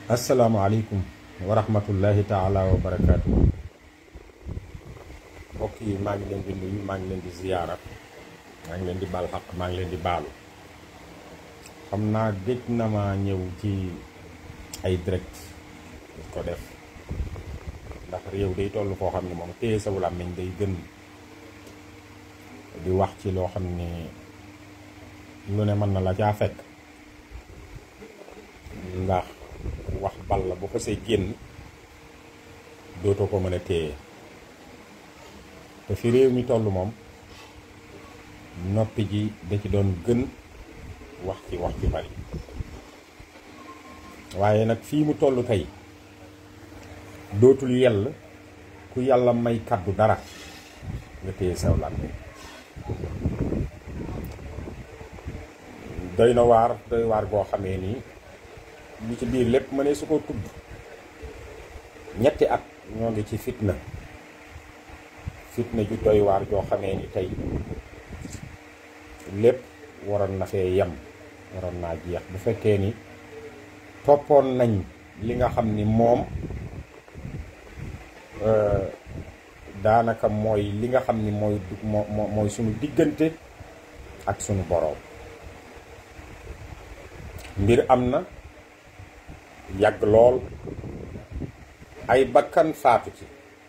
asalaamaaleykum wa rahmatullahi taala wa barakaatu mbokk yi maa ngi leen di nuyu maa ngi leen di ziyaara maa ngi leen di baal xaq maa ngi leen di baalu xam naa gëj na ma ñëw ci ay direct di ko def ndax réew day toll foo xam ne moom téye saw làmmiñ day gën di wax ci loo xam ne lu ne mën na la caa fekk ndax wax bal la bu xasee génn dootoo ko mën a téye te fi réew mi toll moom noppi ji da ci doon gën wax ci wax ci bari waaye nag fii mu toll tey dootul yell ku yàlla may kàddu dara nga téye saw làmmiñ doy na waar doy waar goo xamee nii li ci biir lépp ma ne su ko tudd ñetti at ñoo ngi ci fitna fitna ju doy waar joo xamee ni tey lépp waroon na fee yem waroon naa jeex bu fekkee ni toppoon nañ li nga xam ni moom daanaka mooy li nga xam ni mooy moo mooy sunu diggante ak sunu boroom mbir am na yàgg lool ay bakkan faatu ci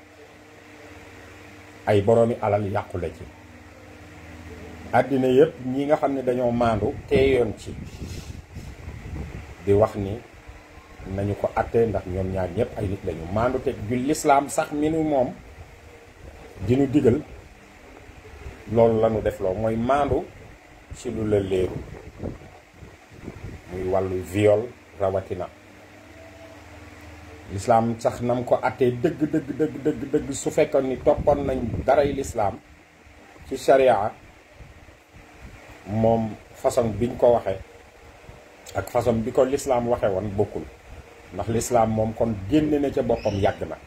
ay boroomi alal yàqule ci àddina yépp ñi nga xam ne dañoo maandu teeyoon ci di wax ni nañu ko atte ndax ñoom ñaar ñëpp ay nit lañu maandu te ju lislaam sax mi nu moom dinu digal loolu lañu def loo mooy maandu ci lu la léeru muy wàllu viol rawatina lislaam sax nam ko attee dëgg dëgg dëgg dëgg dëgg su fekkoon ni toppoon nañ daray lislaam ci sharia moom façon biñ ko waxe ak façon bi ko lislaam waxe woon bokkul ndax lislaam moom kon génne na ca boppam yàgg na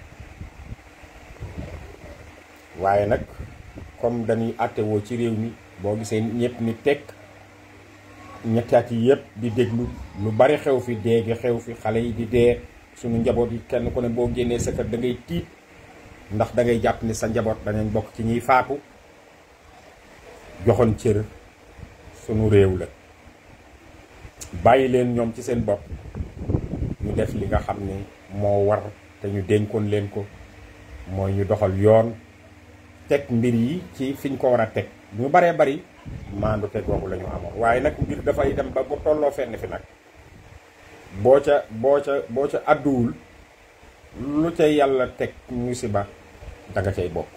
waaye nag comme dañuy attewoo ci réew mi boo gisee ñëpp ni tekk ñetti at yi yëpp di déglu lu bari xew fi dee gi xew fi xale yi di dee suñu njaboot yi kenn ku ne boo génnee sa kër da ngay tiit ndax da ngay jàpp ni sa njaboot danañ bokk ci ñiy faatu joxoon cër sunu réew la bàyyi leen ñoom ci seen bopp ñu def li nga xam ne moo war te ñu dénkoon leen ko mooy ñu doxal yoon teg mbir yi ci fiñ ko war a teg ñu baree bari maandu te googu la ñu amoon waaye nag mbir dafay dem ba bu tolloo fenn fi nag boo ca boo ca boo ca àdduwul lu ca yàlla teg musiba danga cay bokk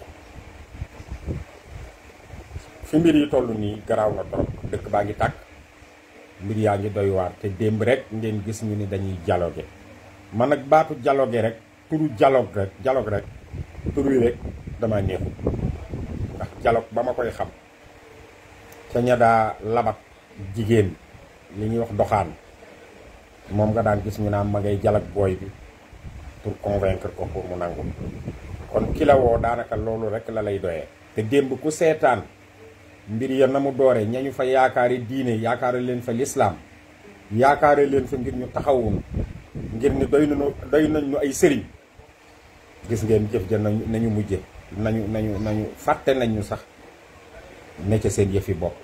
fi mbir yi toll nii garaaw na trop dëkk baa ngi tàkk mbir yaa ngi doy waar te démb rek ngeen gis ñu ni dañuy dialogue man nag baatu dialogue rek turu dialogue rek dialogue rek tur wi rek dama neexul ndax dialogue ba ma koy xam ca ña daa labat jigéen li ñuy wax doxaan moom nga daan gis ñu naan ma ngay jalak booy bi pour convaincre ko pour mu nangu kon ki la woo daanaka loolu rek la lay doyee te démb ku seetaan mbir ya na mu doore ñañu fa yaakaari diine yaakaare leen fa lislaam yaakaare leen fa ngir ñu taxawun ngir ni doy nañu doy nañ ñu ay sëriñ gis ngeen jëf ja nañu nañu mujje nañu nañu nañu fàtte nañ ñu sax ne ca seen yëfi bopp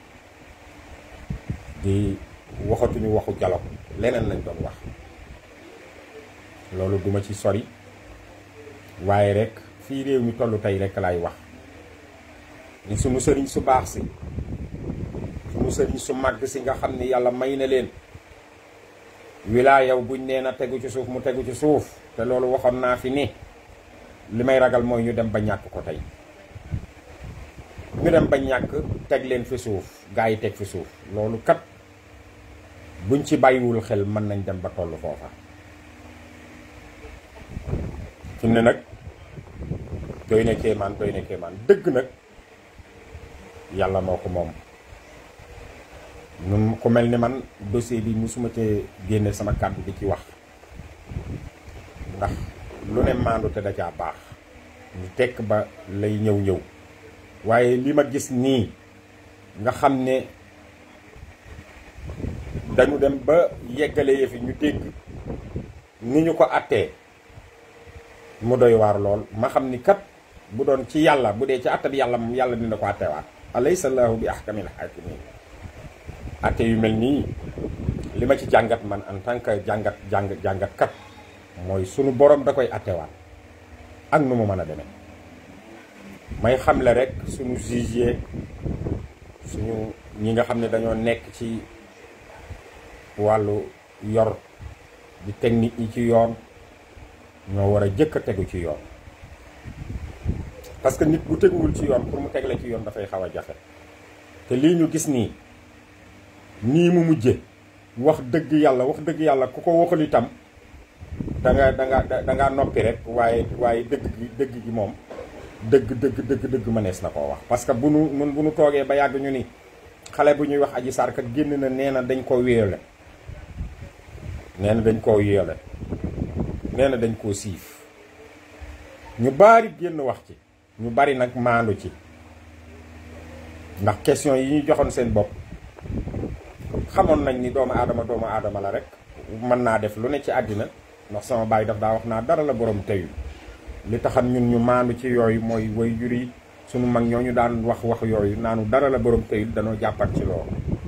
di waxatuñu waxu dialogue leneen lañ doon wax loolu duma ci sori waaye rek fii réew mi tollu tey rek laay wax ni sunu sëriñ su baax si sunu sëriñ su màgg si nga xam ni yàlla may na leen wilaayaw buñ nee na tegu ci suuf mu tegu ci suuf te loolu waxoon naa fi ni li may ragal mooy ñu dem ba ñàkk ko tey ñu dem ba ñàkk teg leen fi suuf gaa yi teg fi suuf loolu kat buñ ci bàyyiwul xel mën nañ dem ba toll foofa fi mu ne nag doy na kéemaan doy na kéemaan dëgg nag yàlla moo ko moom nun ku mel ni man dossier bi musuma cee génne sama kàddu di ci wax ndax lu ne maandu te da caa baax ñu tekk ba lay ñëw ñëw waaye li ma gis nii nga xam ne dañu dem ba yeggale yëfi ñu dégg ni ñu ko attee mu doy waar lool ma xam ni kat bu doon ci yàlla bu dee ci atte bi yàlla moom yàlla dina ko attewaat alaysa llaahu bi ahkamil hakimin atte yu mel nii li ma ci jàngat man en tant que jàngat jàng jàngat kat mooy sunu borom da koy attewaat ak nu mu mën a demee may xamle rek suñu juge suñu ñi nga xam ne dañoo nekk ci wàllu yor di technique yi ci yoon ñoo war a jëkk a tegu ci yoon parce que nit bu teguwul ci yoon pour mu tegle ci yoon dafay xaw a jafe te lii ñu gis nii nii mu mujje wax dëgg yàlla wax dëgg yàlla ku ko waxul itam da nga da nga da ngaa noppi rek waaye waaye dëgg gi dëgg gi moom dëgg dëgg dëgg dëgg mënees na koo wax parce que bu nu nun bu nu toogee ba yàgg ñu ni xale bu ñuy wax aji sarka génn na nee na dañ koo wéyale nee na dañ koo wéyale nee na dañ koo siif ñu bari génn wax ci ñu bari nag maandu ci ndax question yi ñu joxoon seen bopp xamoon nañ ni doomu aadama doomu aadama la rek mën naa def lu ne ci àddina ndax sama baay daf daa wax naa dara la borom teyul li taxan ñun ñu maandu ci yooyu mooy way jur yi sunu mag ñoo ñu daan wax wax yooyu naanu dara la borom teyul danoo jàppat ci loolu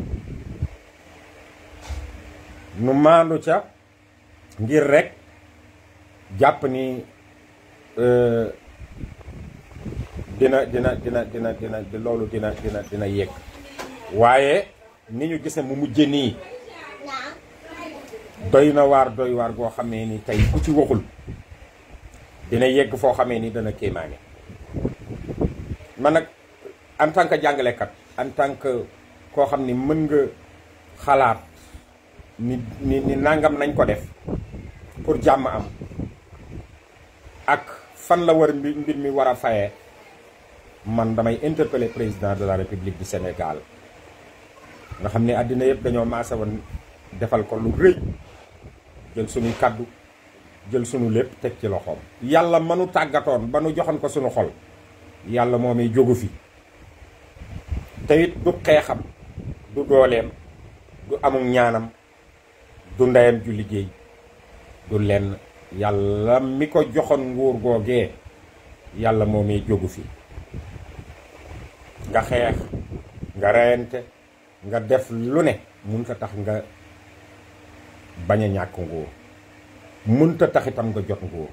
nu maandu ca ngir rek jàpp ni dina dina dina dina dina loolu dina dina dina yegg waaye ni ñu gise mu mujje nii doy na waar doy waar goo xamee ni tey ku ci waxul dina yegg foo xamee ni dana kéemaane man nag en tant que jàngalekat en tant que koo xam ni mën nga xalaat ni ni ni nangam nañ ko def pour jàmm am ak fan la war mbir mbir mi war a fayee man damay interpeller président de la république du Sénégal nga xam ne àddina yëpp dañoo maase woon defal ko lu rëy jël suñuy kàddu jël sunu lépp teg ci loxoom yàlla mënu tàggatoon ba nu joxoon ko sunu xol yàlla moomay jógu fi te it du xeexam du dooleem du amum ñaanam du ndeyam ju liggéey du lenn yàlla mi ko joxoon nguur googee yàlla moomay jógu fi nga xeex nga reyante nga def lu ne mënta tax nga bañ a ñàkk nguur mënta tax itam nga jot nguur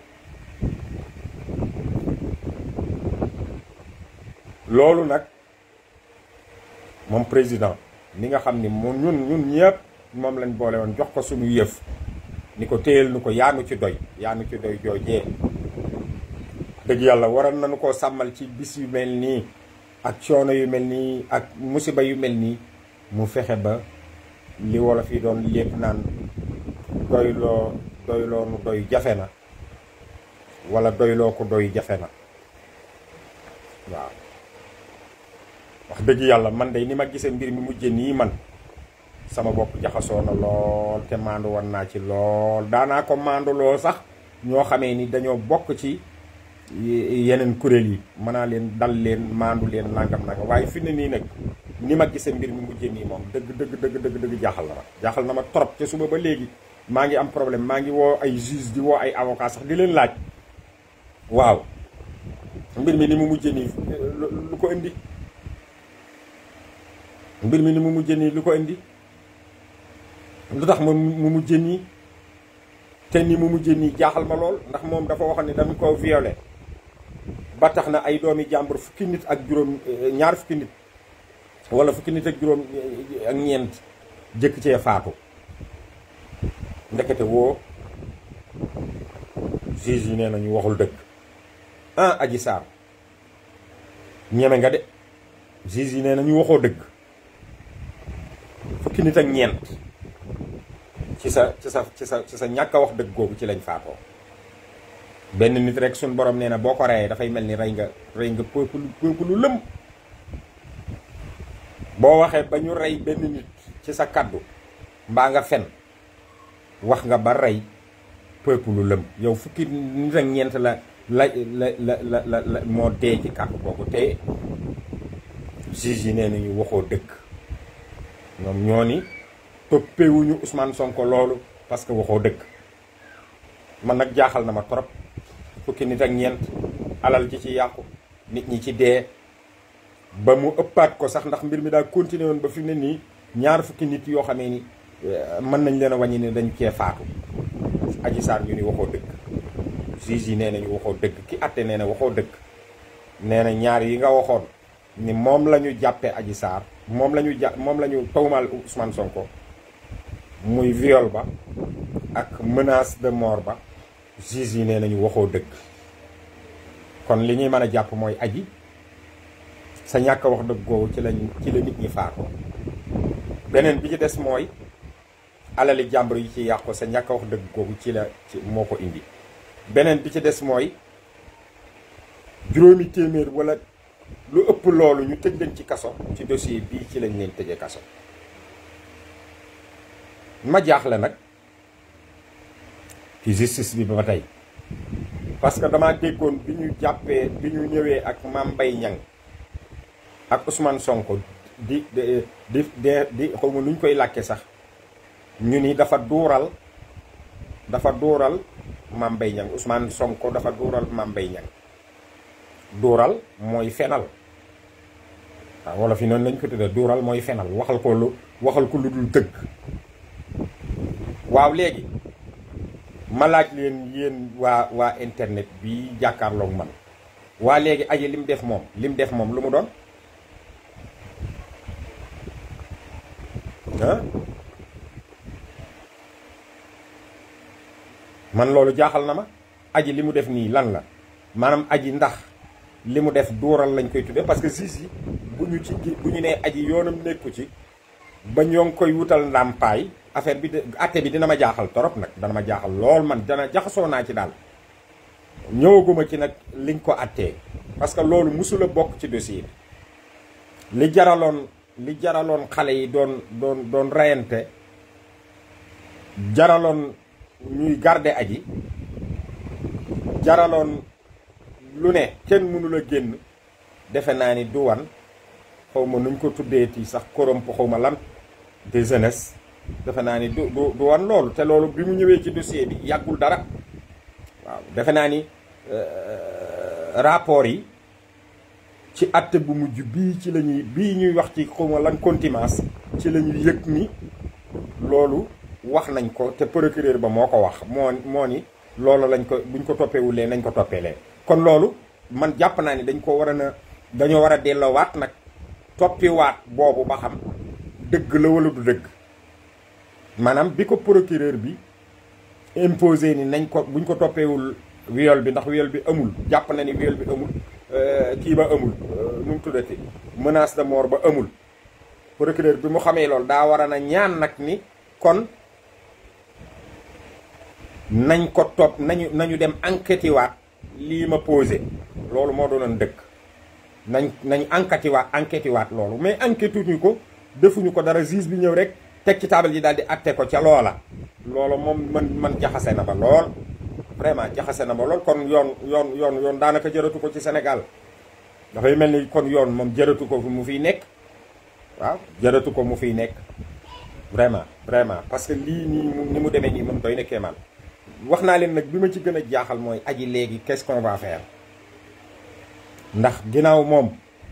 loolu nag moom président ni nga xam ni moom ñun ñun ñëpp moom lañ boole woon jox ko suñu yëf ni ko téyel nu ko yaanu ci doy yaanu ci doy joojee dëgg yàlla waroon nañu koo sàmmal ci bis yu mel nii ak coono yu mel nii ak musiba yu mel nii mu fexe ba li wolof yi doon lépp naan doyloo doyloo nu doy jafe na wala doyloo ko doy jafe na waaw wax dëgg yàlla man de ni ma gisee mbir mi mujje nii man sama bopp jaxasoo na lool te maandu woon naa ci lool daanaa ko maanduloo sax ñoo xamee ni dañoo bokk ci yeneen kuréel yi mën naa leen dal leen maandu leen nangam nangam waaye fi ne nii nag ni ma gisee mbir mi mujje nii moom dëgg dëgg dëgg dëgg dëgg jaaxal na ma jaaxal na ma trop te suba ba léegi maa ngi am problème maa ngi woo ay juge di woo ay avocat sax di leen laaj waaw mbir mi ni mu mujje nii lu ko indi mbir mi ni mu mujje nii lu ko indi lu tax ma mu mujje nii te ni mu mujje nii jaaxal ma lool ndax moom dafa waxoon ne dañu ko violé ba tax na ay doomi jàmbur fukki nit ak juróom ñaar fukki nit wala fukki nit ak juróom ak ñeent jëkk cee faatu ndekete woo juge yi nee nañu waxul dëgg ah Adji Sarr ñeme nga de juge yi nee nañu waxoo dëgg fukki nit ak ñeent ci sa ci sa ci sa ci sa ñàkk a wax dëgg googu ci lañ faatoo benn nit rek suñ borom nee na boo ko reyee dafay mel ni rey nga rey nga peuple peuple lu lëm boo waxee ba ñu rey benn nit ci sa kaddu mbaa nga fen wax nga ba rey peuple lu lëm yow fukki nit ak ñeent la la la la la la la moo dee ci kaddu boobu te juge yi nee nañu waxoo dëgg ñoom ñoo ni toppewuñu Ousmane Sonko loolu parce que waxoo dëgg man nag jaaxal na ma trop fukki nit ak ñeent alal ji ci yàqu nit ñi ci dee ba mu ëppaat ko sax ndax mbir mi daal continué woon ba fi mu ne nii ñaar fukki nit yoo xamee ni mën nañ leen a wàññi ne dañ cee faatu Adji Sarr ñu ni waxoo dëgg juge yi nee nañu waxoo dëgg ki atte nee na waxoo dëgg nee na ñaar yi nga waxoon ni moom la ñu jàppee Adji Sarr moom la ñu jà moom la ñu tawmaal Ousmane Sonko muy viol ba ak menace de mort ba juge yi nee nañu waxoo dëgg kon li ñuy mën a jàpp mooy aji sa ñàkk a wax dëgg googu ci lañ ci la nit ñi faatoo beneen bi ci des mooy alali jàmbur yi ci yàqu sa ñàkk a wax dëgg googu ci la ci moo ko indi beneen bi ci des mooy juróomi téeméer wala lu ëpp loolu ñu tëj leen ci kaso ci dossier bii ci lañ leen tëjee kaso ma jaaxle nag ci justice bi ba tey parce que dama déggoon bi ñu jàppee bi ñu ñëwee ak Mame Mbaye Niang ak Ousmane Sonko di di di di xaw ma nu ñu koy làkke sax ñu ni dafa duural dafa duural Mame Mbaye Niang Ousmane Sonko dafa duural Mame Mbaye Niang duural mooy fenal waaw wala fi noonu lañ ko tuddee duural mooy fenal waxal ko lu waxal ko lu dul dëgg waaw léegi ma laaj leen yéen waa waa internet bi jàkkaarloog man waa léegi aji lim def moom lim def moom lu mu doon ah man loolu jaaxal na ma aji li mu def nii lan la maanaam aji ndax li mu def duural lañ koy tuddee parce que juge yi bu ñu ci bu ñu nee aji yoonam nekku ci ba ñoo ngi koy wutal ndàmpaay affaire bi de atte bi dina ma jaaxal torop nag dana ma jaaxal lool man dana jaxasoo naa ci daal ñëwaguma ci nag liñ ko attee parce que loolu musula bokk ci dossier bi li jaraloon li jaraloon xale yi doon doon doon reyante jaraloon ñuy garder aji jaraloon lu ne kenn mënula génn defe naa ni du wan xaw ma nuñ ko tuddeeti sax koromp xaw ma lan de jeunesse defe naa ni du du du wan loolu te loolu bi mu ñëwee ci dossier bi yàggul dara waaw defe naa ni rapport yi ci atte bu mujj bii ci la ñuy bii ñuy wax ci xaw ma lan contumace ci la ñuy yëg ni loolu wax nañ ko te procureur ba moo ko wax moo moo ni loolu lañ ko buñ ko toppeewulee nañ ko toppeelee kon loolu man jàpp naa ni dañ ko war a na dañoo war a delloowaat nag toppiwaat boobu ba xam dëgg la wala du dëgg maanaam bi ko procureur bi imposé ni nañ ko buñ ko toppeewul viol bi ndax viol bi amul jàpp na ni viol bi amul kii ba amul nu mu tuddati menace de mort ba amul procureur bi mu xamee loolu daa war a na ñaan nag ni kon nañ ko topp nañu nañu dem enquête waat lii ma posé loolu moo doonoon dëkk nañ nañ enquête waat enquête waat loolu mais enquête ñu ko defuñu ko dara juge bi ñëw rek teg ci taabal ji daal di atte ko ca loola loolu moom man man jaxase na ba lool vraiment jaxase na ba lool kon yoon yoon yoon yoon daanaka jëratu ko ci Sénégal dafay mel ni kon yoon moom jëratu ko mu fiy nekk waaw jëratu ko mu fiy nekk vraiment vraiment parce que lii nii ni mu demee nii moom doy na kéemaan wax naa leen nag bi ma ci gën a jaaxal mooy aji léegi qu'est-ce qu'on va faire ndax ginnaaw moom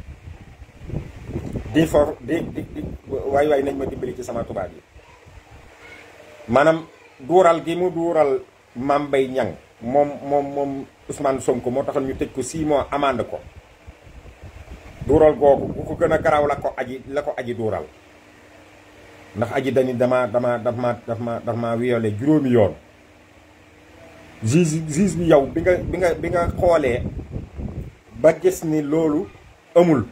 di for di di di waay waay nañ ma dimbali ci sama tubaab yi maanaam duural gi mu duural Mame Mbaye Niang moom moom moom Ousmane Sonko moo taxal ñu tëj ko 6 mois amande ko duural googu bu ko gën a garaaw la ko aji la ko aji duural ndax aji dani dama dama daf ma daf ma daf ma violé juróomi yoon juge juge bi yow bi nga bi nga bi nga xoolee ba gis ni loolu amul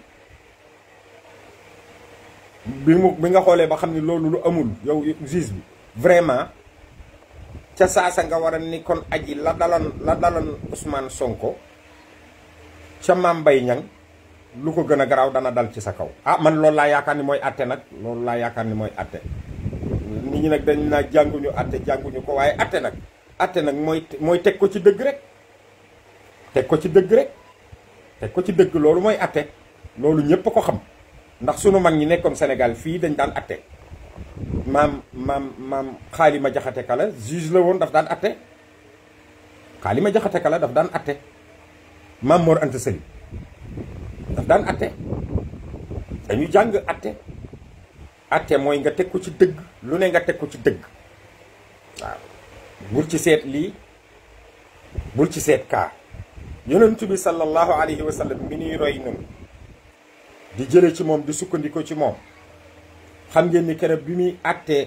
bi mu bi nga xoolee ba xam ni loolu lu amul yow juge bi vraiment ca saasa nga war a ni kon aji la daloon la daloon Ousmane Sonko ca Mame Mbaye Niang lu ko gën a garaaw dana dal ci sa kaw ah man loolu laa yaakaar ni mooy atte nag loolu laa yaakaar ni mooy atte nit ñi nag dañ naa jànguñu atte jànguñu ko waaye atte nag atte nag mooy mooy teg ko ci dëgg rek teg ko ci dëgg rek teg ko ci dëgg loolu mooy atte loolu ñëpp ko xam ndax sunu mag ñi nekkoon Sénégal fii dañ daan atte maam maam maam xaalima jaxate kala juge la woon daf daan atte xaalima jaxate ka la daf daan atte Maam Mor Anta Sali daf daan atte dañu jàng atte atte mooy nga teg ko ci dëgg lu ne nga teg ko ci dëgg waaw bul ci seet lii bul ci seet kaa yonent bi sallallahu alayhi wa sallam mi nuy roy nun di jële ci moom di sukkandiku ci moom xam ngeen ni keroog bi muy attee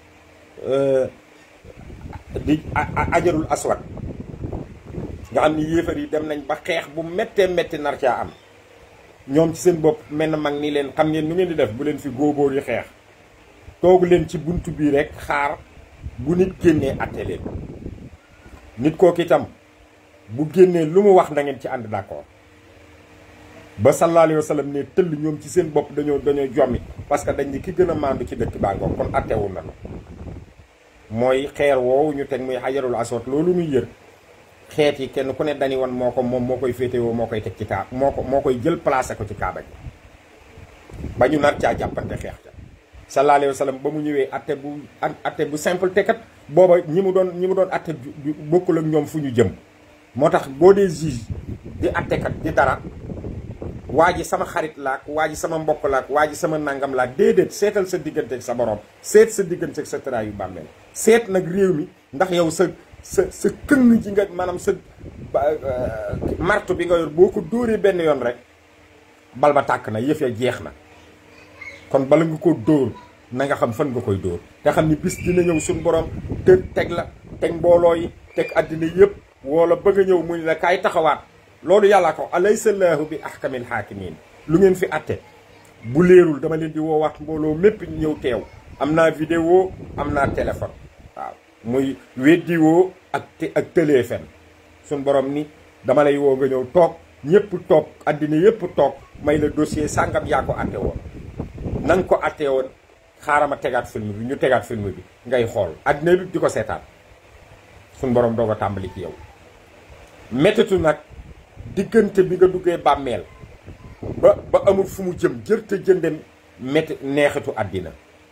di ajarul aswad nga xam ni yéefar yi dem nañ ba xeex bu méttee métti nar caa am ñoom ci seen bopp mel na mag ni leen xam ngeen nu ngeen di def bu leen fi góobóor yi xeex toogu leen ci bunt bii rek xaar bu nit génnee atte leen nit kooku itam bu génnee lu mu wax na ngeen ci ànd d'accord ba sallallahu alayhi wa sallam ne tëll ñoom ci seen bopp dañoo dañoo jommi parce que dañ ni ki gën a maandu ci dëkk baa ngoog kon attewul na mooy xeer woowu ñu teg muy xajarul aswad loolu muy yër xeet yi kenn ku ne dañu woon moo ko moom moo koy féetewoo moo koy teg ci kaa moo ko moo koy jël placé ko ci kaaba gi ba ñu nar caa jàppante xeex ca sallallahu alayhi wa sallam ba mu ñëwee atte bu atte bu simple te kat booba ñi mu doon ñi mu doon atte bokkul ak ñoom fu ñu jëm moo tax boo dee juge di attekat di dara waa ji sama xarit laak waa ji sama mbokk laak waa ji sama nangam laak déedéet seetal sa digganteeg sa borom seet sa digganteeg sa tëraa yu bàmmeel seet nag réew mi ndax yow sa sa sa këng ji nga maanaam sa martu bi nga yor boo ko dóoree benn yoon rek bal ba tàkk na yëf ya jeex na kon bala nga ko dóor na nga xam fan nga koy dóor te xam ni bis dina ñëw suñu borom te teg la teg mbooloo yi teg àddina yëpp wala bëgg a ñëw mu ni la kaay taxawaat loolu yàllaa ko alaysa llaahu bi ahkamil haakimiin lu ngeen fi atte bu leerul dama leen di woowaat mbooloo mépp ñëw teew am naa vidéo am naa téléphone waaw muy weddi woo ak ak téléphone suñ borom ni dama lay woo nga ñëw toog ñëpp toog àddina yëpp toog may la dossier sàngam yaa ko atte woon na nga ko atte woon xaaral ma tegaat film bi ñu tegaat film bi ngay xool àddina bi di ko seetaan suñ borom doog a tàmbali ci yow méttitu nag diggante bi nga duggee bàmmeel ba ba amul fu mu jëm jërte jënde métti neexitu àddina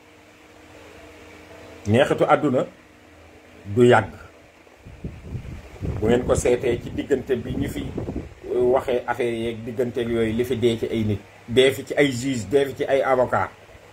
neexitu àdduna du yàgg bu ngeen ko seetee ci diggante bi ñu fi waxee affaire yeeg digganteeg yooyu li fi dee ci ay nit dee fi ci ay juge dee fi ci ay avocat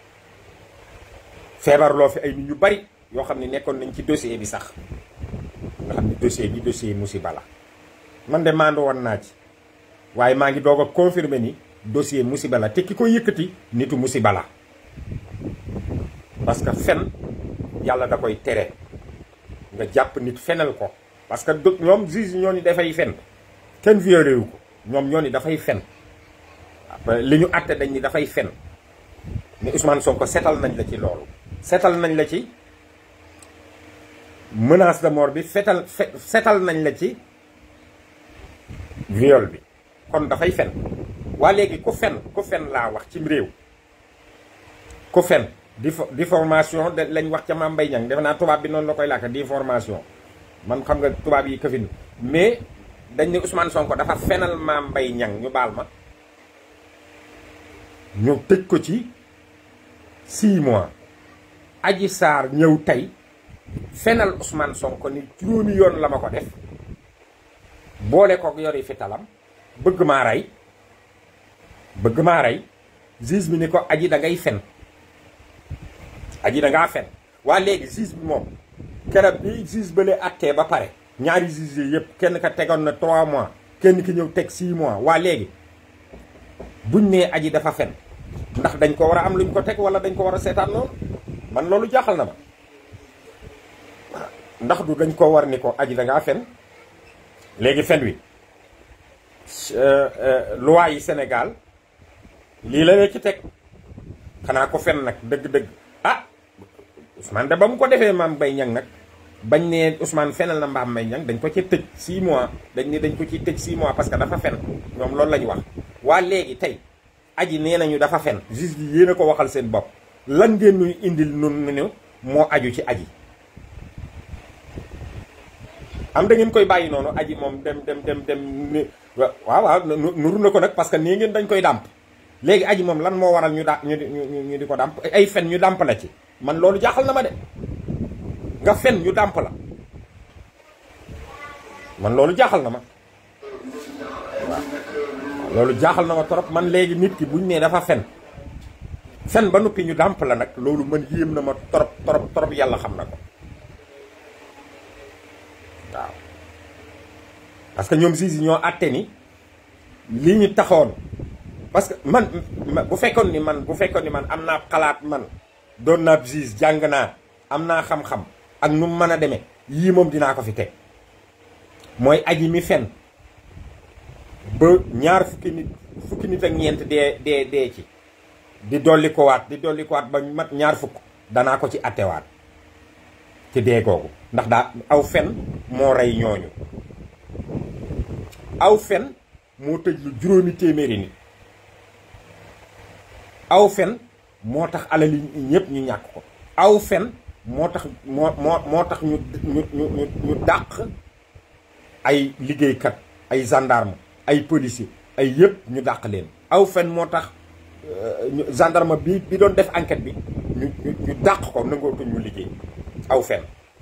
feebarloo fi ay nit ñu bari yoo xam ne nekkoon nañ ci dossier bi sax nga xam ne dossier bi dossier musiba la man de maandu woon naa ci waaye maa ngi doog a confirmer ni dossier musiba la te ki ko yëkkati nitu musiba la parce que fen yàlla da koy tere nga jàpp nit fenal ko parce que ñoom juge ñoo ni dafay fen kenn violé wu ko ñoom ñoo ni dafay fen li ñu àtte dañ ni dafay fen mais Ousmane Sonko setal nañ la ci loolu setal nañ la ci menace de mort bi fetal setal nañ la ci viol bi kon dafay fen waa léegi ku fen ku fen laa wax cim réew ku fen diffamation de lañ wax ca Mame Mbaye Niang defe naa tubaab bi noonu la koy làkk diffamation man xam nga tubaab yi këfin mais dañ ne Ousmane Sonko dafa fenal Mame Mbaye Niang ñu baal ma ñu tëj ko ci 6 mois Adji Sarr ñëw tey fenal Ousmane Sonko ni juróomi yoon la ma ko def boole ko yori fi talam bëgg maa rey bëgg maa rey juge bi ni ko aji da ngay fen aji da ngaa fen waa léegi juge bi moom keroog bi juge ba lee attee ba pare ñaari juge yi yëpp kenn ka tegoon na 3 mois kenn ki ñëw teg 6 mois waa léegi buñ nee aji dafa fen ndax dañ ko war a am luñ ko teg wala dañ ko war a seetaan noonu man loolu jaaxal na ma ndax du dañ ko war ni ko aji da ngaa fen léegi fen wi loi yi Sénégal lii la lee ci teg xanaa ko fen nag dëgg-dëgg ah Ousmane da ba mu ko defee Mame Mbaye Niang nag bañ ne Ousmane fenal na Mame Mbaye Niang dañ ko ci tëj 6 mois dañ ne dañ ko ci tëj 6 mois parce que dafa fen ñoom loolu la ñu wax waa léegi tey aji nee nañu dafa fen juge bi yéen a ko waxal seen bopp lan ngeen nuy indil nun nu moo aju ci aji am da ngeen koy bàyyi noonu aji moom dem dem dem dem waaw waaw nuru na ko nag parce que nii ngeen dañ koy dàmp léegi aji moom lan moo waral ñu da ñu ñu di ko dàmp ay fen ñu dàmp la ci man loolu jaaxal na ma de nga fen ñu dàmp la man loolu jaaxal na ma waaw loolu jaaxal na ma trop man léegi nit ki buñ nee dafa fen fen ba noppi ñu dàmp la nag loolu man yéem na ma trop trop trop yàlla xam na ko waaw parce que ñoom juge yi ñoo àtte ni li ñu taxoon parce que man bu fekkoon ni man bu fekkoon ni man am naa xalaat man doon naa juge jàng naa am naa xam-xam ak nu mu mën a demee yii moom dinaa ko fi teg mooy aji mi fen ba ñaar fukki nit fukki nit ak ñeent dee dee dee ci di dolli ko waat di dolli ko waat ba mat ñaar fukk danaa ko ci attewaat ci dee googu ndax daa aw fen moo rey ñooñu aw fen moo tëj lu juróomi téeméeri nit aw fen moo tax alali ñëpp ñu ñàkk ko aw fen moo tax moo moo moo tax ñu ñu ñu ñu dàq ay liggéeykat ay gendarme ay policier ay yëpp ñu dàq leen aw fen moo tax gendarme bi bi doon def enquête bi ñu ñu dàq ko nangootuñ mu liggéey aw fen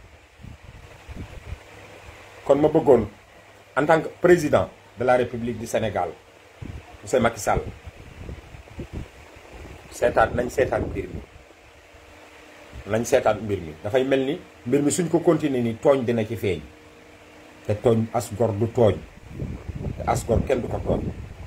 kon ma bëggoon en tant que président de la république du Sénégal monsieur Macky Sall seetaat nañ seetaat mbir mi nañ seetaat mbir mi dafay mel ni mbir mi suñ ko continuer ni tooñ dina ci feeñ te tooñ as gor du tooñ te as gor kenn du ko tooñ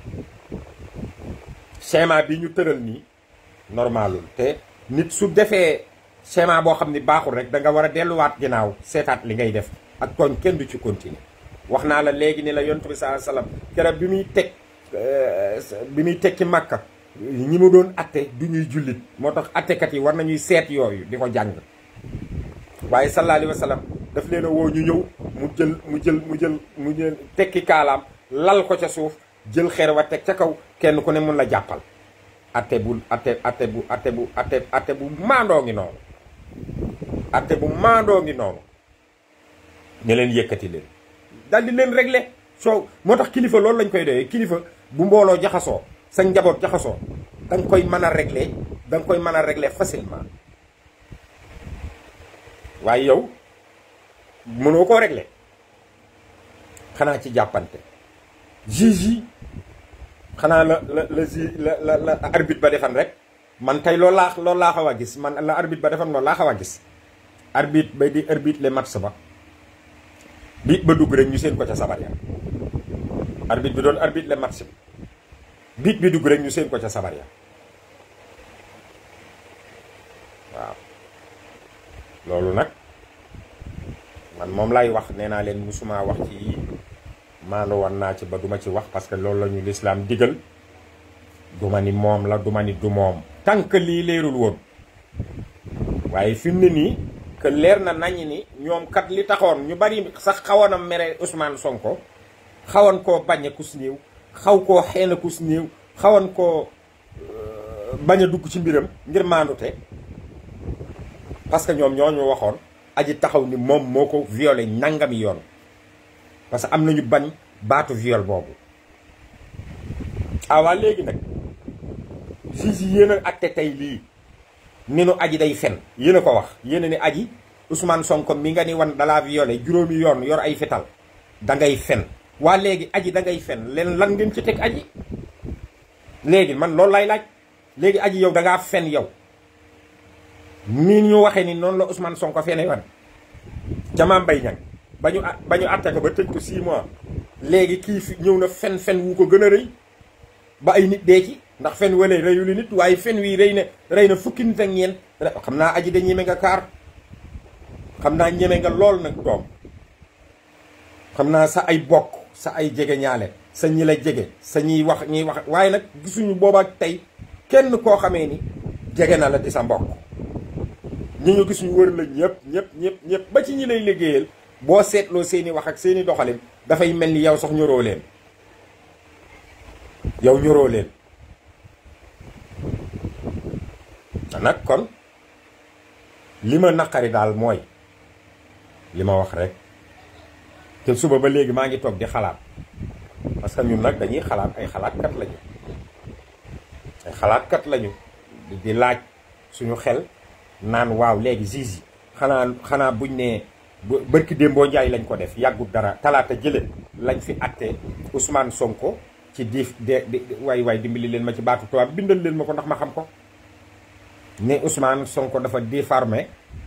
schéma bi ñu tëral nii normalul te nit su defee schéma boo xam ni baaxul rek da nga war a delluwaat ginnaaw seetaat li ngay def ak tooñ kenn du ci continuer wax naa la léegi ni la yontu bi saa salaam keroog bi muy teg bi muy teg ci màkka ñi mu doon atte du ñuy jullit moo tax attekat yi war nañuy seet yooyu di ko jàng waaye sallallahu alayhi wa sallam daf leen a woo ñu ñëw mu jël mu jël mu jël mu jël tekki kaalaam lal ko ca suuf jël xeer wa teg ca kaw kenn ku ne mun la jàppal atte bu atte atte bu atte bu atte atte bu maandoo ngi noonu atte bu maandoo ngi noonu ñu leen yëkkati leen daal di leen régler soo moo tax kilifa loolu lañ koy doyee kilifa bu mbooloo jaxasoo sa njaboot jaxasoo da nga koy mën a régler da nga koy mën a régler facilement waaye yow mënoo koo régler xanaa ci jàppante juge yi xanaa la la la ji la la la arbitre ba defan rek man tey loolu laa loolu laa xaw a gis man la arbitre ba defan loolu laa xaw a gis arbitre bay di arbitre le match ba biit ba dugg rek ñu seen ko ca sabar ya arbitre bi doon arbitre le match bi biit bi dugg rek ñu seen ko ca sabar ya waaw loolu nag man moom lay wax nee naa leen musuma wax ci yii maandu wan naa ci ba duma ci wax parce que loolu la ñu lislaam digal duma ni moom la duma ni du moom tànk lii leerul woon waaye fi mu ne nii que leer na nañ ni ñoom kat li taxoon ñu bari sax xawoon a mere Ousmane Sonko xawoon koo bañ a kus néew xaw koo xeela kus néew xawoon koo bañ a dugg ci mbiram ngir maandute parce que ñoom ñoo ñu waxoon aji taxaw ni moom moo ko violé nangami yoon parce que am nañu bañ baatu viol boobu ah waa léegi nag juge yi yéen a atte tey lii ni nu aji day fen yéen a ko wax yéen a ni aji Ousmane Sonko mi nga ni wan dalaa violé juróomi yoon yor ay fetal da ngay fen waa léegi aji da ngay fen leen lan ngeen ci teg aji léegi man loolu lay laaj léegi aji yow da ngaa fen yow ni ñu waxee ni noonu la Ousmane Sonko fene wan jamaa mbay ñang ba ñu ba ñu atte ko ba tëj ko 6 mois léegi kii fi ñëw na fen fen wu ko gën a rëy ba ay nit dee ci ndax fen wala rëyu li nit waaye fen wii rëy na rëy na fukki nit ak ñeent xam naa aji da ñeme nga kaar xam naa ñeme nga lool nag doom xam naa sa ay bokk sa ay jege ñaale sa ñi la jege sa ñiy wax ñiy wax waaye nag gisuñu boobaak tey kenn koo xamee ni jege na la di sa mbokk ñi ñu gis ñu wër la ñëpp ñëpp ñëpp ñëpp ba ci ñi lay liggéeyal boo seetloo seeni wax ak seeni doxalin dafay mel ni yow sax ñoroo leen yow ñoroo leen nag kon li ma naqari daal mooy li ma wax rek te suba ba léegi maa ngi toog di xalaat parce que ñun nag dañuy xalaat ay xalaatkat lañu ay xalaatkat lañu di laaj suñu xel naan waaw léegi juge yi xanaa xanaa buñ ne bërki démboo njaay lañ ko def yàggut dara talaata jële lañ fi atte Ousmane Sonko ci diif de waay waay dimbali leen ma ci baatu tubaab bindal leen ma ko ndax ma xam ko ne Ousmane Sonko dafa diffamé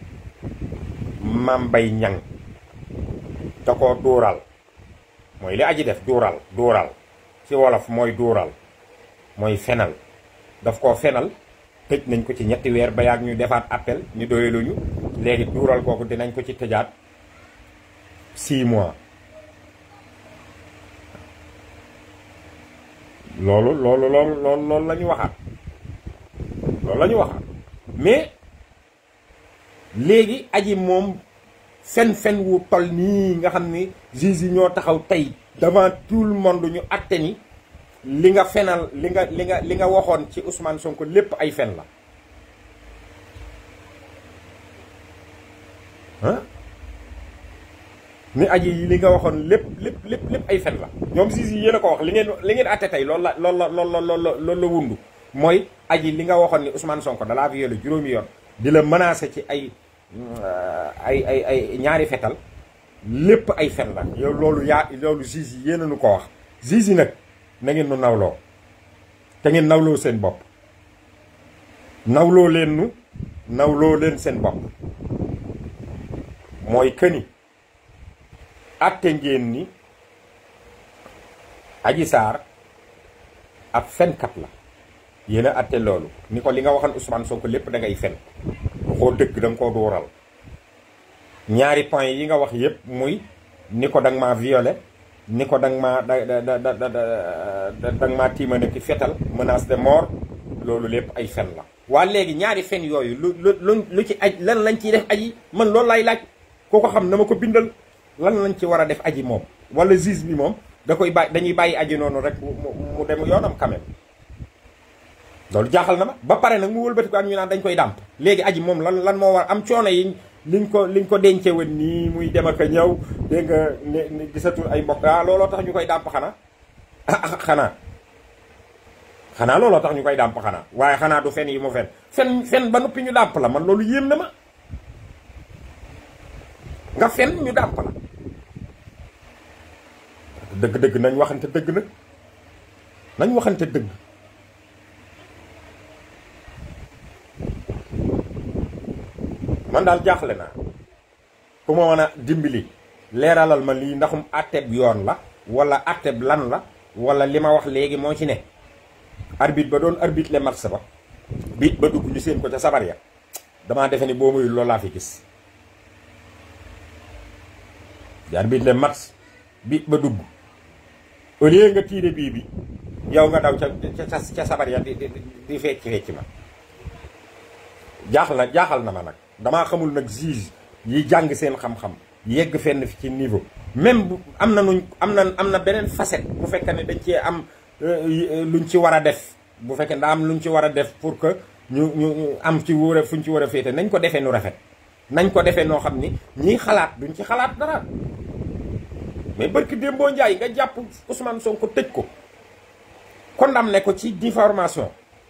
Mame Mbaye Niang da ko duural mooy li aji def duural duural ci wolof mooy duural mooy fenal daf koo fenal tëj nañ ko ci ñetti weer ba yàgg ñu defaat appel ñu doyaluñu léegi duural kooku dinañ ko ci tëjaat 6 mois loolu loolu loolu loolu loolu la ñu waxaat loolu la ñu waxaat mais léegi aji moom fen-fen wu tol nii nga xam ni juge yi ñoo taxaw tey devant tout le monde ñu atte ni li nga fenal li nga li nga li nga waxoon ci Ousmane Sonko lépp ay fen la ah ni aji yi li nga waxoon lépp lépp lépp lépp ay fen la ñoom juge yi yéen a ko wax li ngeen li ngeen atte tey loolu la loolu la loolu la loolu la wundu mooy aji li nga waxoon ni Ousmane Sonko dalaa violé juróomi yoon di la menacé ci ay ay ay ay ñaari fetal lépp ay fen la yow loolu yaa loolu juge yi yéen a nu ko wax juge yi nag na ngeen nu nawloo te ngeen nawloo seen bopp nawloo leen nu nawloo leen seen bopp mooy këni atte ngeen ni Adji Sarr ab fenkat la yéen a atte loolu ni ko li nga waxoon Ousmane Sonko lépp da ngay fen waxoo dëgg da nga koo dooral ñaari point yi nga wax yépp muy ni ko danga maa violé ni ko danga maa da da da da danga maa tiimane ki fetal menace de mort loolu lépp ay fen la waa léegi ñaari fen yooyu lu lu lu ci aj lan lañ ciy def aji man loolu lay laaj koo ko xam na ma ko bindal lan lañ ci war a def aji moom wala juge bi moom da koy bàyyi dañuy bàyyi aji noonu rek mu dem yoonam quand même loolu jaaxal na ma ba pare nag mu wëlbati ko am ñu naan dañ koy dàmp léegi aji moom lan lan moo war am coono yi liñ ko liñ ko dencee woon nii muy dem ak a ñëw dégg nga ne gisatul ay mbokk ah looloo tax ñu koy dàmp xanaa ah xanaa xanaa looloo tax ñu koy dàmp xanaa waaye xanaa du fen yi mu fen fen fen ba noppi ñu dàmp la man loolu yéem na ma nga fen ñu dàmp la dëgg-dëgg nañ waxante dëgg nag nañ waxante dëgg man daal jaaxle naa ku ma mën a dimbali leeralal ma lii ndaxum atteb yoon la wala atteb lan la wala li ma wax léegi moo ci ne arbitre ba doon arbitre le match ba biit ba dugg ñu seen ko ca sabar ya damaa defe ni boo muy loolu laa fi gis di arbitre le match biit ba dugg au lieu nga tiire bii bi yow nga daw ca ca ca sabar ya di di di fecc fecc ma jaaxal na jaaxal na ma nag damaa xamul nag juge yi jàng seen xam-xam yegg fenn fi ci niveau même bu am na nuñ am na am na beneen facette bu fekkee ne dañ cee am luñ ci war a def bu fekkee daa am luñ ci war a def pour que ñu ñu am ci wóor a fuñ ci war a féete nañ ko defee nu rafet nañ ko defee noo xam ni ñiy xalaat duñ ci xalaat dara mais barki Dembo Ndiaye nga jàpp Ousmane Sonko tëj ko condamné ko ci diffamation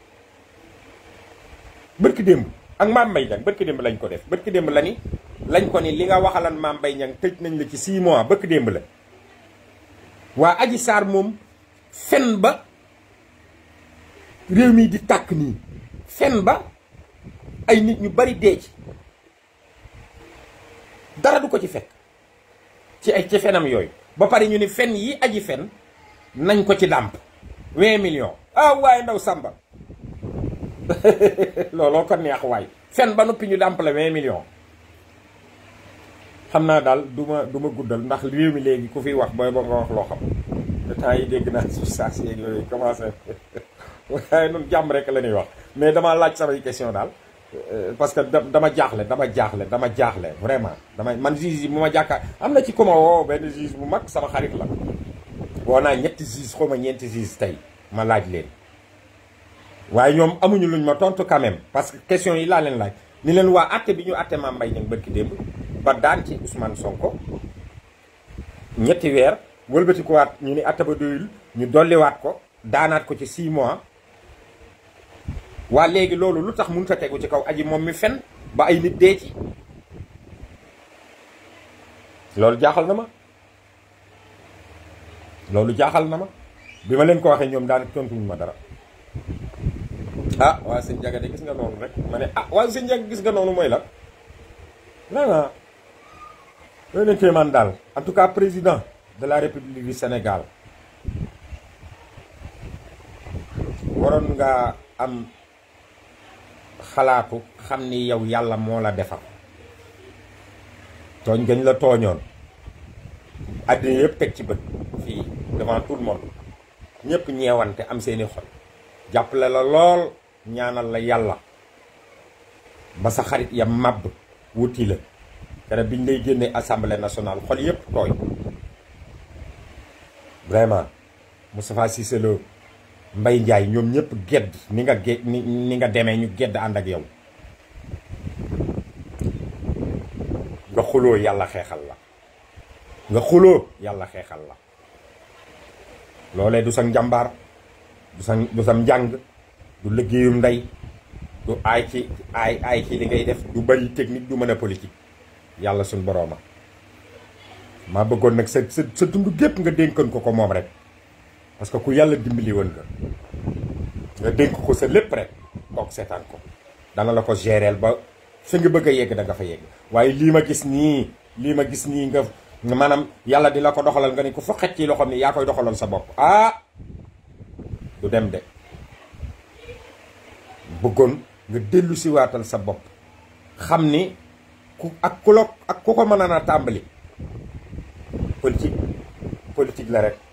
barki démb ak Mame Mbaye Niang barki démb lañ ko def barki démb la ni lañ ko ni li nga waxalan Mame Mbaye Niang tëj nañ la ci 6 mois barki démb la waa Adji Sarr moom fen ba réew mi di tàkk nii fen ba ay nit ñu bari dee ci dara du ko ci fekk ci ay ci fenam yooyu ba pare ñu ni fen yi aji fen nañ ko ci dàmp 20 millions ah waaye ndaw sàmba looloo ko neex waay fen ba noppi ñu dàmp la 20 millions xam naa daal du ma du ma guddal ndax réew mi léegi ku fiy wax booy ba nga wax loo xam te temps yi dégg naa suuf saa si yooyu commencé waaye noonu jàmm rek la ñuy wax mais dama laaj samay question daal parce que dama jaaxle dama jaaxle dama jaaxle vraiment dama man juge yi bu ma jàkkaar am na ci ku ma woo benn juge bu mag sama xarit la woo naa ñetti juge xaw ma ñeenti juge tey ma laaj leen waaye ñoom amuñu luñ ma tontu quand même parce que question yi laa leen laaj ni leen waa atte bi ñu atte Mame Mbaye Niang bërki démb ba daan ci Ousmane Sonko ñetti weer wëlbati ko waat ñu ni atte ba doyul ñu dolliwaat ko daanaat ko ci 6 mois waa léegi loolu lu tax mënut a tegu ci kaw aji moom mi fen ba ay nit dee ci loolu jaaxal na ma loolu jaaxal na ma bi ma leen ko waxee ñoom daan tontuñu ma dara ah waa sëñ Ndiaga de gis nga noonu rek ma ne ah waa sëñ Ndiaga gis nga noonu mooy la vraiment loolu leen kéemaan daal en tout cas président de la république du Sénégal waroon nga am xalaatu xam ni yow yàlla moo la defar tooñ gañ la tooñoon àddina yëpp teg ci bët fii devant tout le monde ñëpp ñeewante am seeni xol jàppale la lool ñaanal la yàlla ba sa xarit ya màbb wuti la kere biñ lay génnee assemblée nationale xol yëpp tooy vraiment Moustapha Cissé Lo Mbaye Ndiaye ñoom ñëpp gedd ni nga ge ni ni nga demee ñu gedd ànd ak yow nga xuloo yàlla xeexal la nga xuloo yàlla xeexal la loolee du sa njàmbaar du sa du sam njàng du liggéeyum ndey du aay ci aay aay ci li ngay def du bari technique du mën a politique yàlla suñ borooma maa bëggoon nag sa sa sa dund gépp nga dénkoon ko ko moom rek parce que ku yàlla dimbali woon nga nga dénk ko sa lépp rek toog seetaan ko dana la ko géreel ba fi nga bëgg a yegg da nga fa yegg waaye lii ma gis nii lii ma gis nii nga maanaam yàlla di la ko doxalal nga ni ko fa xëcc ci loxoom ni yaa koy doxalal sa bopp ah du dem de bëggoon nga dellu si waatal sa bopp xam ni ku ak ku la ak ku ko mën a tàmbali politique politique la rek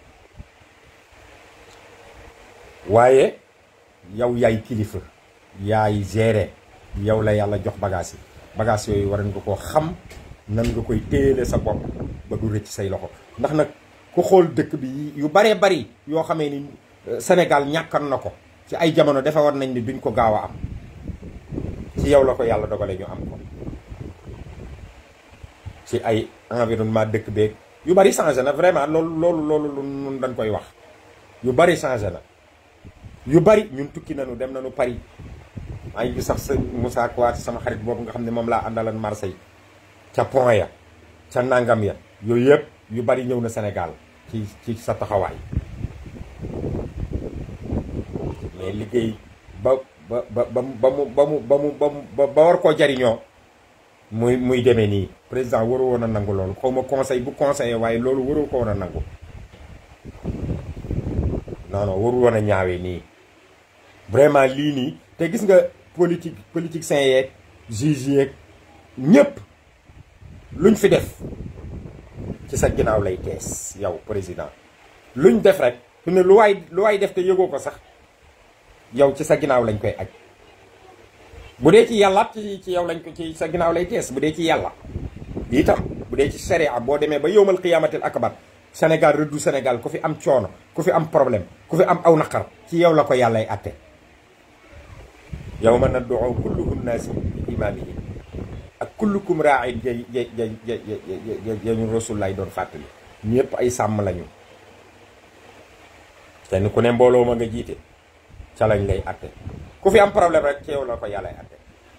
waaye yow yaay kilifa yaay gérer yow la yàlla jox bagage yi bagage yooyu war nga koo xam nan nga koy téyele sa bopp ba du rëcc say loxo ndax nag ku xool dëkk bi yu baree bari yoo xamee ni Sénégal ñàkkan na ko ci ay jamono defe war nañ ni duñ ko gaaw a am ci yow la ko yàlla dogale ñu am ko ci ay environnement dëkk beeg yu bari changé na vraiment loolu loolu loolu lu nun dañ koy wax yu bari changé na yu bari ñun tukki nañu dem nañu Paris maa ngi gis sax sa Moussa Kouaté sama xarit boobu nga xam ne moom laa àndalan Marseille ca pont ya ca nangam ya yooyu yëpp yu bari ñëw na Sénégal ci ci sa taxawaay mais liggéey ba ba ba ba mu ba mu ba mu ba mu ba war koo jariñoo muy muy demee nii président waru woon a nangu loolu xaw ma conseil bu conseillé waaye loolu waru ko woon a nangu non non waru woon a ñaawee nii vraiment lii nii te gis nga politique politique sain yeeg juge yeeg ñëpp luñ fi def ci sa ginnaaw lay tees yow président luñ def rek fi ne lu waay lu waay def te yëgoo ko sax yow ci sa ginnaaw lañ koy aj bu dee ci yàlla ci ci yow lañ ko ci sa ginnaaw lay tees bu dee ci yàlla itam bu dee ci sharia boo demee ba yowmal qiyaamatil akbar Sénégal rëddu Sénégal ku fi am coono ku fi am problème ku fi am aw naqar ci yow la ko yàllay atte yawma nad'u kullu unnaasi bi imaamihim ak kullukum raa'in ja ja ja ja ja ñu rasul lay doon fàttali ñëpp ay sàmm lañu kenn ku ne mbooloo ma nga jiite ca lañ lay atte ku fi am problème rek ci yow la ko yàllay atte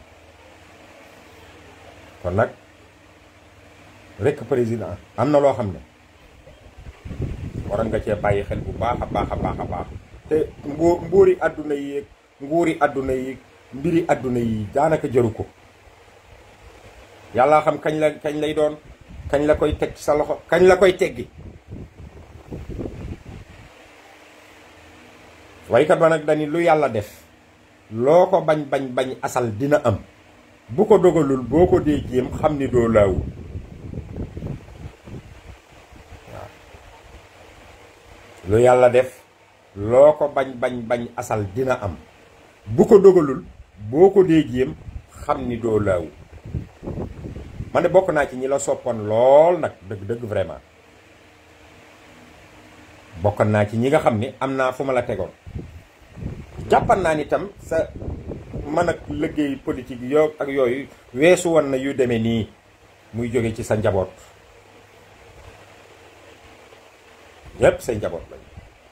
kon nag rekk président am na loo xam ne waroon nga cee bàyyi xel bu baax a baax a baax a baax te mbóo mbóori àdduna yi nguuri àdduna yi mbiri àdduna yi daanaka jëru ko yàlla xam kañ la kañ lay doon kañ la koy teg ci sa loxo kañ la koy teggi waykat ba nag dani lu yàlla def loo ko bañ bañ bañ asal dina am bu ko dogalul boo ko dee jéem xam ni doo laawu waaw lu yàlla def loo ko bañ bañ bañ asal dina am bu ko dogalul boo ko dee jéem xam ni doo laawu man de bokk naa ci ñi la soppoon lool nag dëgg dëgg vraiment bokkoon naa ci ñi nga xam ni am naa fu ma la tegoon jàppan naa ni tam sa man ak liggéey politique yoo ak yooyu weesu woon na yu demee nii muy jóge ci sa njaboot ñépp say njaboot lañu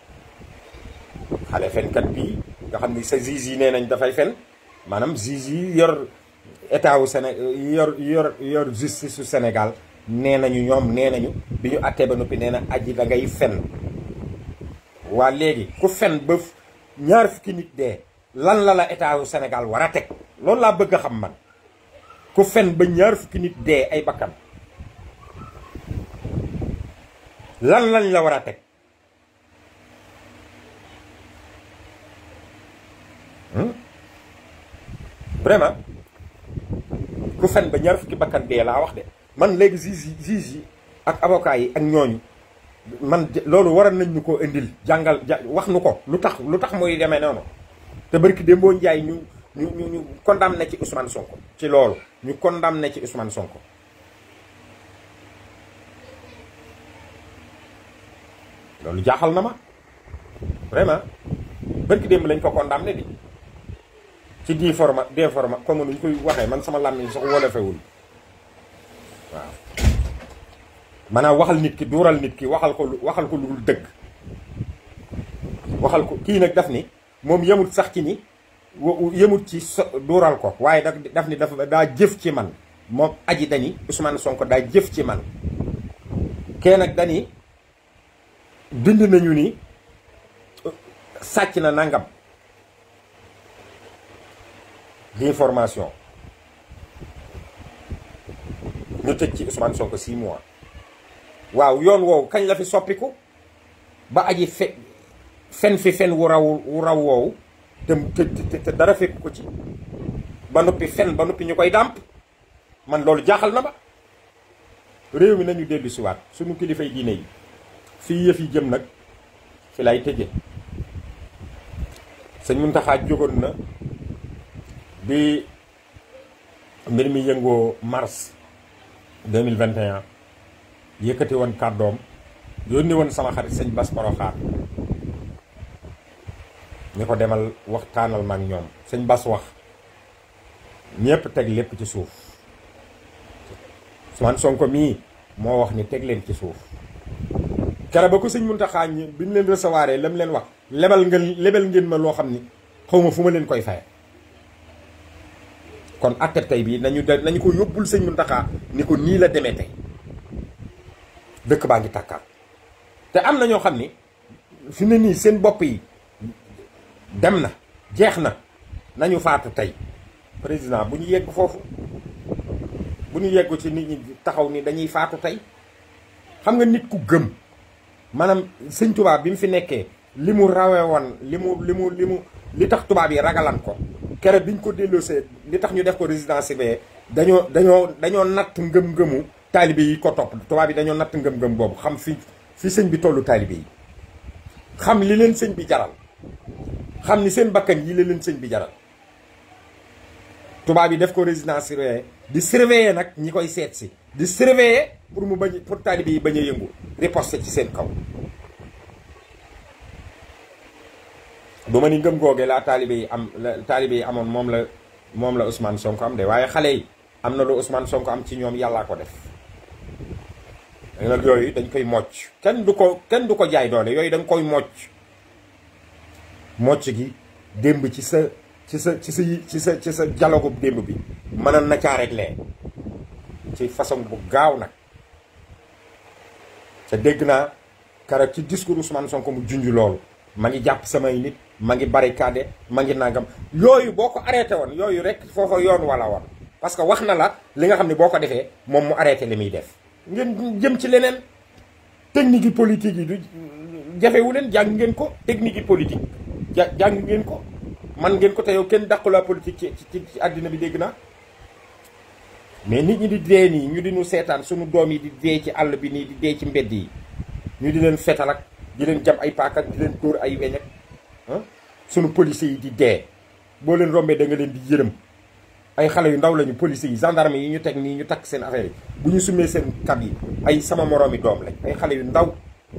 xale fenkat bii nga xam ni sa juge yi nee nañ dafay fen maanaam juge yi yor état wu Séné yor yor yor justice su Sénégal nee nañu ñoom nee nañu bi ñu attee ba noppi nee na aji da ngay fen waa léegi ku fen ba ñaar fukki nit dee lan la la état wu Sénégal war a teg loolu laa bëgg a xam man ku fen ba ñaar fukki nit dee ay bakkan lan lañ la war a teg vraiment ku fen ba ñaar fukki bakkan dee laa wax de man léegi juge yi juge yi ak avocat yi ak ñooñu man loolu waroon nañ ñu koo indil jàngal wax nu ko lu tax lu tax muy demee noonu te barki Dembo Ndiaye ñu ñu ñu ñu condamné ci Ousmane Sonko ci loolu ñu condamné ci Ousmane Sonko loolu jaaxal na ma vraiment barki démb lañ ko condamné di ci di forma des forma comme nuñ koy waxee man sama làmmiñ sax wolofewul waaw maanaam waxal nit ki duural nit ki waxal ko waxal ko lu dul dëgg waxal ko kii nag daf ni moom yemut sax ci ni yemut ci so duural ko waaye daf daf ni dafa daa jëf ci man moom aji dani Ousmane Sonko daa jëf ci man kee nag dani bind nañu ni sàcc na nangam d'information ñu tëj ci Ousmane Sonko 6 mois waaw yoon woowu kañ la fi soppiku ba aji fe fen fi fen wu raw wu raw woowu te te te dara fekk ko ci ba noppi fen ba noppi ñu koy dàmp man loolu jaaxal na ba réew mi nañu dellu siwaat suñu kilifay diine yi fii yëf yi jëm nag fi lay tëje sëñ Muntaxa jógoon na bi mbir mi yëngoo mars 2021 yëkkati woon kàddoom yónni woon sama xarit sëñ Bas Poroxaar ñu ko demal waxtaanal ma ak ñoom sëñ Bas wax ñépp teg lépp ci suuf Ousmane Sonko mii moo wax ni teg leen ci suuf kere ba ko sëñ Muntaxa ñi bi ñu leen recevoir lam leen wax lebal ngeen lebal ngeen ma loo xam ni xaw ma fu ma leen koy faye kon atte tey bii nañu de nañu ko yóbbul sëñ Muntaxa ni ko nii la demee tey dëkk baa ngi tàkkaat te am na ñoo xam ni fi ne nii seen bopp yi dem na jeex na nañu faatu tey président bu ñu yegg foofu bu ñu yeggu ci nit ñi taxaw ni dañuy faatu tey xam nga nit ku gëm maanaam sëñ tubaab bi mu fi nekkee li mu rawee woon li mu li mu li mu li tax tubaab yi ragalan ko kere biñ ko delloosee li tax ñu def ko résidence surveillée dañoo dañoo dañoo natt ngëm-ngëmu taalibe yi ko topp tubaab yi dañoo natt ngëm-ngëm boobu xam fi fi sëñ bi tollu taalibe yi xam li leen sëñ bi jaral xam ni seen bakkan yi la leen sëñ bi jaral tubaab yi def ko résidence surveillée di surveiller nag ñi koy seet si di surveiller pour mu bañ pour taalibe yi bañ a yëngu riposte ci seen kaw du ma ni ngëm googee laa taalibe yi am la taalibe yi amoon moom la moom la Ousmane Sonko am de waaye xale yi am na lu Ousmane Sonko am ci ñoom yàllaa ko def nag yooyu dañ koy mocc kenn du ko kenn du ko jaay doole yooyu dañ koy mocc mocc gi démb ci sa ci sa ci sa ci sa ci sa dialogue démb bi mënoon na caa réglé ci façon bu gaaw nag te dégg naa keroog ci discours Ousmane Sonko mu junj loolu ma ngi jàpp samay nit ma ngi barricade ma ngi nangam yooyu boo ko arrêté woon yooyu rek foofa yoon wala woon parce que wax na la li nga xam ne boo ko defee moom mu arrêté li muy def ngeen jëm ci leneen technique yi politique yi du jafewu leen jàng ngeen ko technique yi politique ja jàng ngeen ko man ngeen ko te yow kenn dàqu la politique ci ci ci àddina bi dégg naa mais nit ñi di dee nii ñu di ñu seetaan suñu doom yi di dee ci àll bi nii di dee ci mbedd yi ñu di leen fetal ak di leen jam ay paak ak di leen dóor ay weñ ak suñu policiers yi di dee boo leen rombee da nga leen di yërëm ay xale yu ndaw lañu policiers yi gendarme yi ñu teg nii ñu takk seen affaire yi bu ñu sumee seen kab yi ay sama moroomi doom lañ ay xale yu ndaw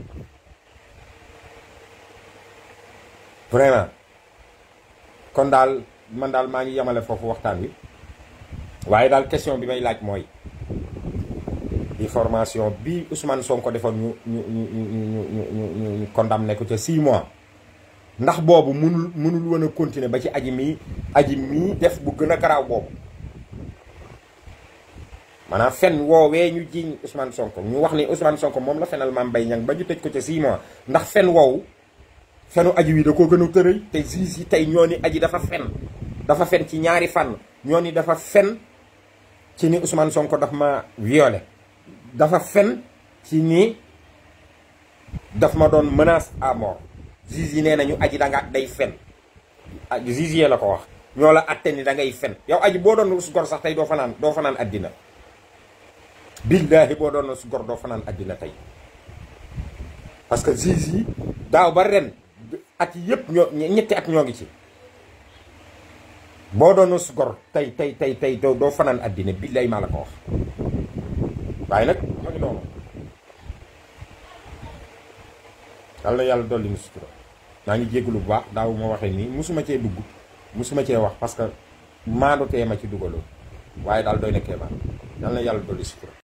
vraiment kon daal man daal maa ngi yemale foofu waxtaan wi waaye daal question bi may laaj mooy information bi Ousmane Sonko defoon ñu ñu ñu ñu ñu ñu ñu ñu condamné ko ca 6 mois ndax boobu mënul mënul woon a continuer ba ci aji mii aji mii def bu gën a garaaw boobu maanaam fen woowee ñu jiiñ Ousmane Sonko ñu wax ni Ousmane Sonko moom la fenal Mame Mbaye Niang ba ñu tëj ko ca 6 mois ndax fen woowu fenu aji wi da koo gën a tërëy te juge yi tey ñoo ni aji dafa fen dafa fen ci ñaari fànn ñoo ni dafa fen ci ni Ousmane Sonko daf ma violé dafa fen ci ni daf ma doon menace à mort juge yi nee nañu aji da nga day fen ah juge yee la ko wax ñoo la atte ni da ngay fen yow aji boo doon su gor sax tey doo fanaan doo fanaan addina billaahi boo doon su gor doo fanaan addina tey parce que juge yi daaw ba ren at yi yëpp ñoo ñetti at ñoo ngi ci boo doon su gor tey tey tey tey doo doo fanaan addina billaahi maa la ko wax waaye nag ma ngi noonu yàlla na yàlla dolli ñu sutura maa ngi jégalu bu baax daaw ma waxee nii musuma cee dugg musuma cee wax parce que maandu tee ma ci dugaloon waaye daal doy na kéemaan yàlla na yàlla dolli sutura